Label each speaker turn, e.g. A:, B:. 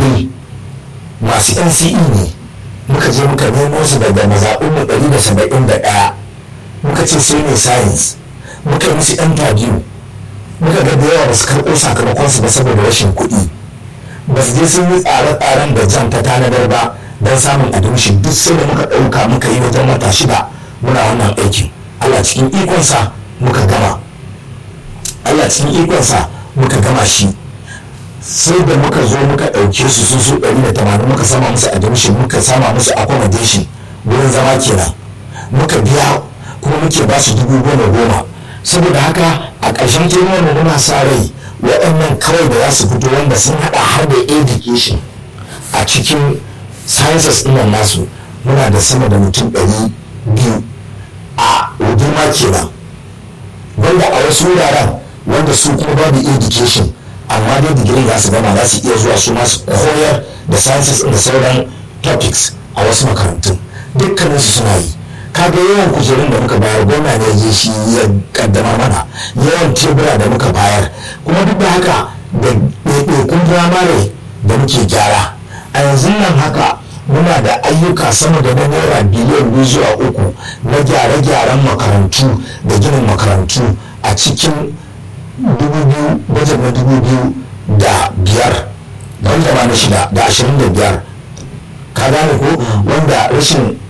A: ɗalibai masu nce ne muka je muka nemo su daga mazaɓinmu ɗari da saba'in da ɗaya muka ce sai ne science muka yi musu interview muka ga da yawa ba su karɓo sakamakonsu ba saboda rashin kuɗi ba su je sun yi tsare-tsaren da jam ta tanadar ba don samun admission duk sai da muka ɗauka muka yi wajen wata shida muna wannan aikin allah cikin ikonsa muka gama allah cikin ikonsa muka gama shi sai da muka zo muka ɗauke su su su ɗari da tamanin muka sama musu admission muka sama musu accommodation wurin zama kenan muka biya kuma muke ba su dubu goma goma saboda haka a ƙarshen kenan mu muna sa rai waɗannan kawai da za su fito wanda sun haɗa har da education a cikin sciences ɗin nasu muna da sama da mutum ɗari biyu a girma kenan wanda a wasu wuraren wanda su kuma babu education amma dai digirin za su gama za su iya zuwa su masu koyar da sciences da sauran topics a wasu makarantun dukkaninsu suna yi kaga yawan kujerun da muka bayar gwamna ne ya shi ya kaddama mana yawan tebura da muka bayar kuma duk da haka da ɗaiɗaikun firamare da muke gyara a yanzu nan haka muna da ayyuka sama da na naira biliyan biyu zuwa uku na gyare-gyaren makarantu da ginin makarantu a cikin dubu biyu bajet na dubu biyu da biyar wanda ma na shida da ashirin da biyar ka gane ko wanda rashin